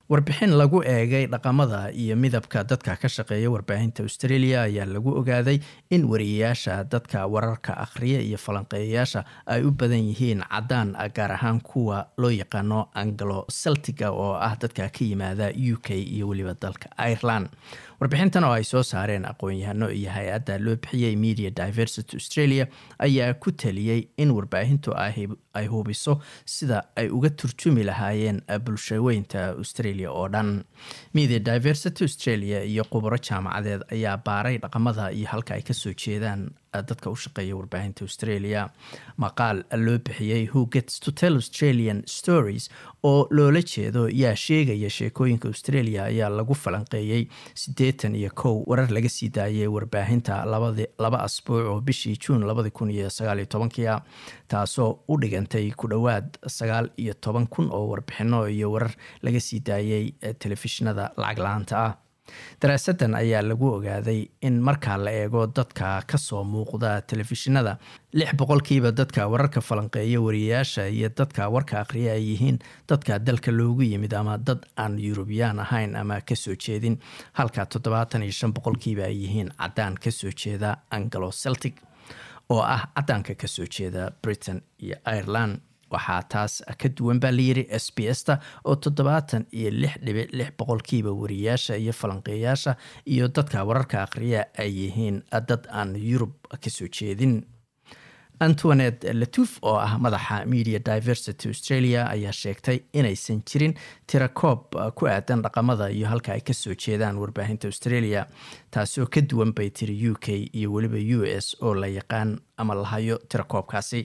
warbixin lagu eegay dhaqamada iyo midabka dadka ka shaqeeya warbaahinta australia ayaa lagu ogaaday in wariyayaasha dadka wararka akhriya iyo falanqeeyayaasha ay u badan yihiin cadaan gaar ahaan kuwa loo yaqaano anglo celtiga oo ah dadka ka yimaada u k iyo weliba dalka ireland warbixintan oo ay soo saareen aqoon-yahano iyo hay-adda loo bixiyey media diversity australia ayaa ku taliyey in warbaahintu ay hubiso sida ay uga turjumi lahaayeen bulshaweynta australia oo dhan media diversity australia iyo khubaro jaamacadeed ayaa baaray dhaqamada iyo halka ay kasoo jeedaan dadka u shaqeeya warbaahinta australia maqaal loo bixiyey who gets to tell australian stories oo loola jeedo yaa sheegaya sheekooyinka australia ayaa lagu falanqeeyey siddeetan iyo kow warar laga sii daayay warbaahinta laba asbuuc oo bishii juun labadi kun iyo sagaal iyo tobankia taasoo u dhigantay ku dhowaad sagaal iyo toban kun oo warbixino iyo warar laga sii daayay telefishinada lacag la-aanta ah daraasadan ayaa lagu ogaaday in markaa la eego dadka kasoo muuqda telefishinada lix boqolkiiba dadka wararka falanqeeya wariyayaasha iyo dadka warka akhriya ay yihiin dadka dalka loogu yimid ama dad aan yurubiyaan ahayn ama kasoo jeedin halka toddobaatan iyo shan boqolkiiba ay yihiin cadaan kasoo jeeda anglo celtic oo ah cadaanka kasoo jeeda britain iyo ireland waxaa taas ka duwan baa layiri s b s ta oo toddobaatan iyo lix dhibic lix boqolkiiba wariyayaasha iyo falanqeeyaasha iyo dadka wararka akhriya ay yihiin dad aan yurub kasoo jeedin antoinet latuf oo ah madaxa media diversity australia ayaa sheegtay inaysan jirin tirakoob ku aadan dhaqamada iyo halka ay kasoo jeedaan warbaahinta australia taasoo ka duwan bay tiri u k iyo weliba u s oo la yaqaan ama lahayo tirakoobkaasi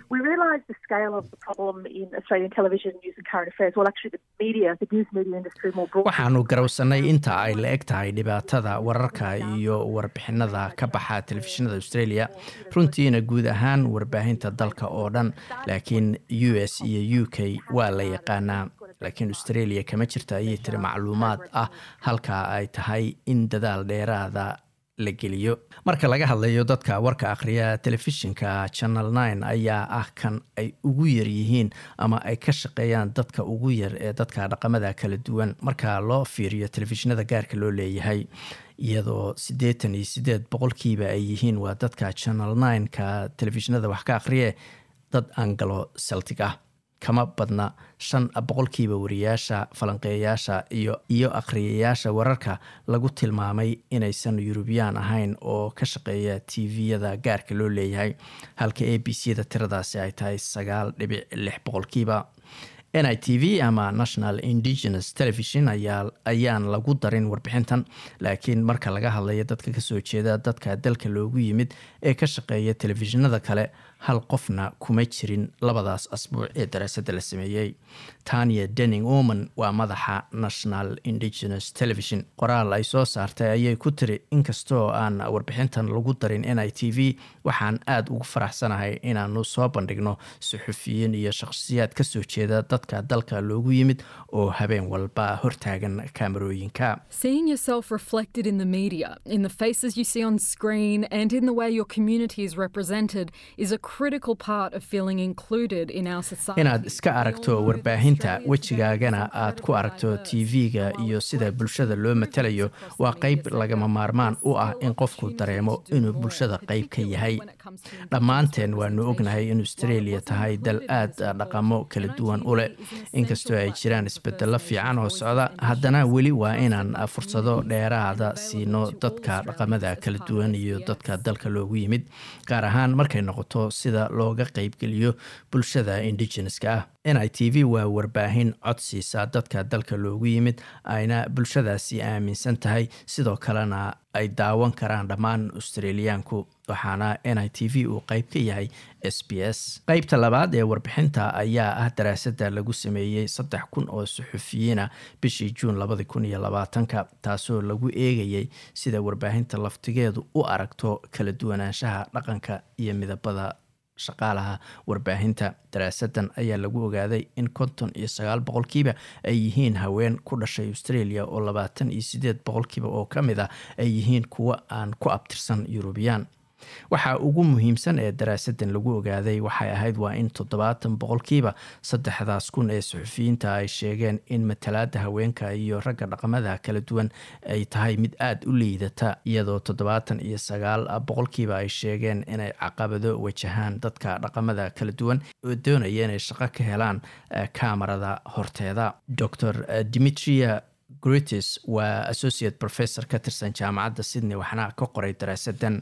waxaanu garowsanay inta ay la eg tahay dhibaatada wararka iyo warbixinada ka baxa telefishinada australia runtiina guud ahaan warbaahinta dalka oo dhan laakiin u s iyo u k waa la yaqaanaa laakiin australia kama jirta ayay tiri macluumaad ah halka ay tahay in dadaal dheeraada la geliyo marka laga hadlayo dadka warka akhriya telefishinka channel nine ayaa ah kan ay ugu yar yihiin ama ay ka shaqeeyaan dadka ugu yar ee dadka dhaqamada kala duwan marka loo fiiriyo telefishinada gaarka loo leeyahay iyadoo siddeetan iyo siddeed boqolkiiba ay yihiin waa dadka channel nine-ka telefishinada wax ka akhriye dad angalo celtic ah kama badna shan boqolkiiba wariyayaasha falanqeeyayaasha iyo iyo akhriyayaasha wararka lagu tilmaamay inaysan yurubiyaan ahayn oo ka shaqeeya tviyada gaarka loo leeyahay halka a b c da tiradaasi ay tahay sagaal dhibic lix boqolkiiba n i t v ama national indigenous television ayaan lagu darin warbixintan laakiin marka laga hadlayo dadka kasoo jeeda dadka dalka loogu yimid ee ka shaqeeya telefishinada kale hal qofna kuma jirin labadaas asbuuc ee daraasadda la sameeyey tania denning oman waa madaxa national indigenous television qoraal ay soo saartay ayay ku tiri inkastoo aan warbixintan lagu darin n i t v waxaan aada ugu faraxsanahay inaanu soo bandhigno suxufiyiin iyo shaqhsiyaad kasoo jeeda dadka dalka loogu yimid oo habeen walba hortaagan kaamarooyinka inaad iska aragto warbaahinta wejigaagana aad ku aragto tv-ga iyo sida bulshada loo matalayo waa qeyb lagama maarmaan u ah in qofku dareemo inuu bulshada qeyb ka yahay dhammaanteen waanu ognahay in australia tahay dal aad dhaqamo kala duwan u leh inkastoo ay jiraan isbedelo fiican oo socda haddana weli waa inaan fursado dheeraada siino dadka dhaqamada kala duwan iyo dadka dalka loogu yimid gaar ahaan markay noqoto sida looga qeybgeliyo bulshada indigeneska ah n i t v waa warbaahin codsiisa dadka dalka loogu yimid ayna bulshadaasi aaminsan tahay sidoo kalena ay daawan karaan dhammaan australiyaanku waxaana n i t v uu qeyb ka yahay s b s qeybta labaad ee warbixinta ayaa ah daraasadda lagu sameeyey saddex kun oo suxufiyiina bishii juun labadi kun iyo labaatanka taasoo lagu eegayay sida warbaahinta laftigeedu u aragto kala duwanaanshaha dhaqanka iyo midabada shaqaalaha warbaahinta daraasadan ayaa lagu ogaaday in konton iyo sagaal boqolkiiba ay yihiin haween ku dhashay australia oo labaatan iyo sideed boqolkiiba oo ka mid ah ay yihiin kuwo aan ku abtirsan yurubiyaan waxa ugu muhiimsan ee daraasadan lagu ogaaday waxay ahayd waa in toddobaatan boqolkiiba saddexdaas kun ee suxufiyiinta ay sheegeen in matalaada haweenka iyo ragga dhaqamada kala duwan ay tahay mid aada u liidata iyadoo toddobaatan iyo sagaal boqolkiiba ay sheegeen inay caqabado wajahaan dadka dhaqamada kala duwan oo doonaya inay shaqo ka helaan kamarada horteeda dor dimitria gritis waa associate professor ka tirsan jaamacadda sydney waxna ka qoray daraasadan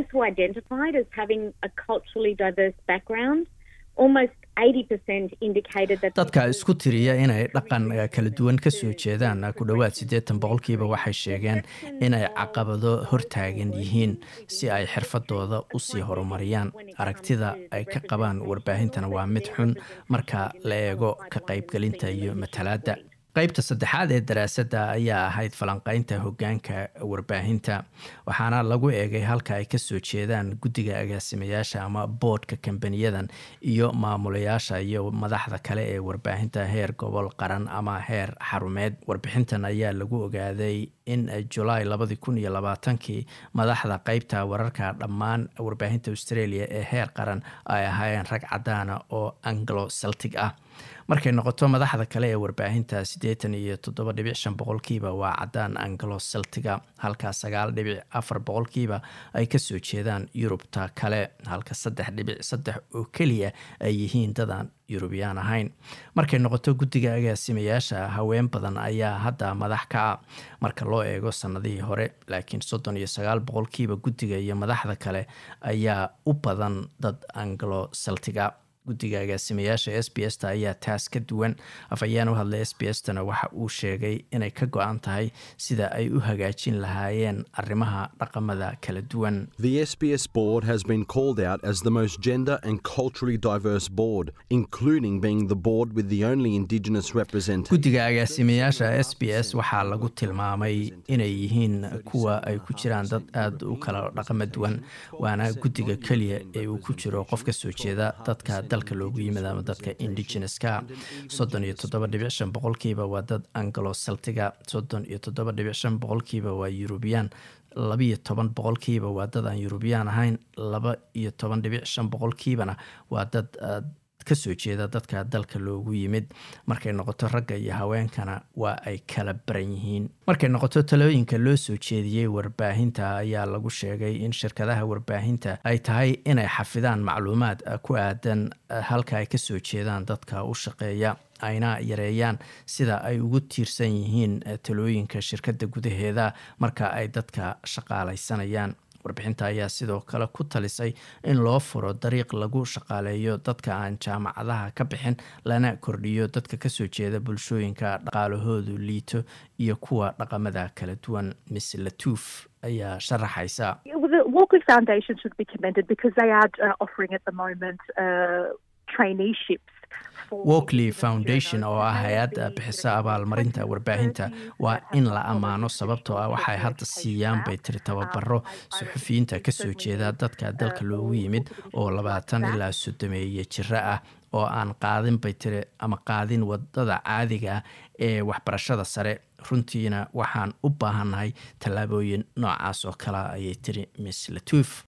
dadka isku tiriya inay dhaqan kala duwan kasoo jeedaan ku dhowaad siddeetan boqolkiiba waxay sheegeen inay caqabado hortaagan yihiin si ay xirfadooda usii horumariyaan aragtida ay ka qabaan warbaahintana waa mid xun marka la eego ka qaybgelinta iyo matalaadda qaybta saddexaad ee daraasadda ayaa ahayd falanqeynta hogaanka warbaahinta waxaana lagu eegay halka ay kasoo jeedaan guddiga agaasimayaasha ama boodhka kambaniyadan iyo maamulayaasha iyo madaxda kale ee warbaahinta heer gobol qaran ama heer xarumeed warbixintan ayaa lagu ogaaday in julaay labadii kun iyo labaatankii madaxda qeybta wararka dhammaan warbaahinta australia ee heer qaran ay ahaayeen rag cadaana oo anglo celtic ah markay noqoto madaxda kale ee warbaahinta siddeetan iyo toddoba dhibic shan boqolkiiba waa cadaan anglo celtiga halka sagaal dhibic afar boqolkiiba ay kasoo jeedaan yurubta kale halka saddex dhibic saddex oo keliya ay yihiin dadaan yurubiyaan ahayn markay noqoto guddiga agaasimayaasha haween badan ayaa hadda madax ka ah marka loo eego sanadihii hore laakiin soddon iyo sagaal boqolkiiba guddiga iyo madaxda kale ayaa u badan dad anglo celtiga guddiga agaasimayaasha s b s ta ayaa taas ka duwan afhayeen u hadlay s b s tana waxa uu sheegay inay ka go-an tahay sida ay u hagaajin lahaayeen arrimaha dhaqamada kala duwan The SBS board has been called out as the most gender and culturally diverse board, including being the board with the only Indigenous representation. guddiga agaasimayaasha s b s waxaa lagu tilmaamay inay yihiin kuwa ay ku jiraan dad aada u kala dhaqamo duwan waana guddiga keliya ee uu ku jiro qof ka soo jeeda dadka dalka loogu yimid ama dadka indigeneska soddon iyo toddoba dhibic shan boqolkiiba waa dad anglo celtiga soddon iyo toddoba dhibic shan boqolkiiba waa yurubiyan labiyo toban boqolkiiba waa dad aan yurubiyaan ahayn laba iyo toban dhibic shan boqolkiibana waa dad kasoo jeeda dadka dalka loogu yimid markay noqoto ragga iyo haweenkana waa ay kala baran yihiin markay noqoto talooyinka loo soo jeediyey warbaahinta ayaa lagu sheegay in shirkadaha warbaahinta ay tahay inay xafidaan macluumaad ku aadan halka ay kasoo jeedaan dadka u shaqeeya ayna yareeyaan sida ay ugu tiirsan yihiin talooyinka shirkadda gudaheeda marka ay dadka shaqaalaysanayaan warbixinta ayaa sidoo kale ku talisay in loo furo dariiq lagu shaqaaleeyo dadka aan jaamacadaha ka bixin lana kordhiyo dadka kasoo jeeda bulshooyinka dhaqaalahoodu liito iyo kuwa dhaqamada kala duwan miss latuuf ayaa sharaxaysa The Walkley Foundation should be commended because they are uh, offering at the moment uh, traineeships. for walkley Indigenous foundation oo ah journalists. hay-adda bixisa abaalmarinta warbaahinta waa in la ammaano sababtoo ah waxay hadda siiyaan bay tiri tababaro suxufiyiinta kasoo jeeda dadka dalka loogu yimid oo labaatan ilaa soddomeeye jiro ah oo aan qaadin bay tiri ama qaadin wadada caadiga ah ee waxbarashada sare runtiina waxaan u baahannahay tallaabooyin noocaas oo kale ayay tiri miss latuuf